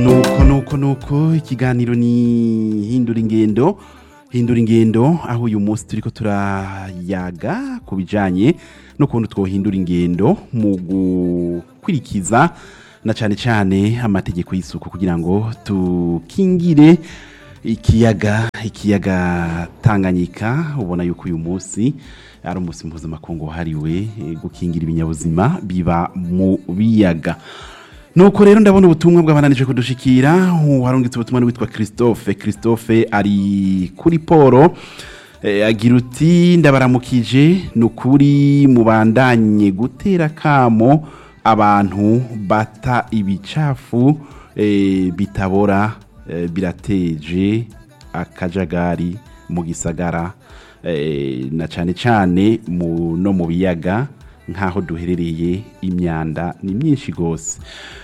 nuko nuko nuko ikiganiro ni hindura ingendo hindura ingendo aho uyu munsi turiko turayaga ku bijanye n'ukuntu twohindura ingendo mu gukurikiza na cane cane amategeko y'isuku kugira ngo tukingire ikiyaga ikiyaga tanganyika ubona yuko uyu munsi ari umunsi mpuzamakungu wahariwe eh, gukingira ibinyabuzima biba mu biyaga nuko rero ndabona ubutumwa bw'abananije kudushikira warungitse ubutumwa witwa christophe christophe ari kuri poro eh, agira uti ndabaramukije ni ukuri mubandanye gutera kamo abantu bata ibicafu eh, bitabora eh, birateje akajagari mu gisagara eh, na cane cane mu, no mu biyaga nk'aho duherereye imyanda ni myinshi gose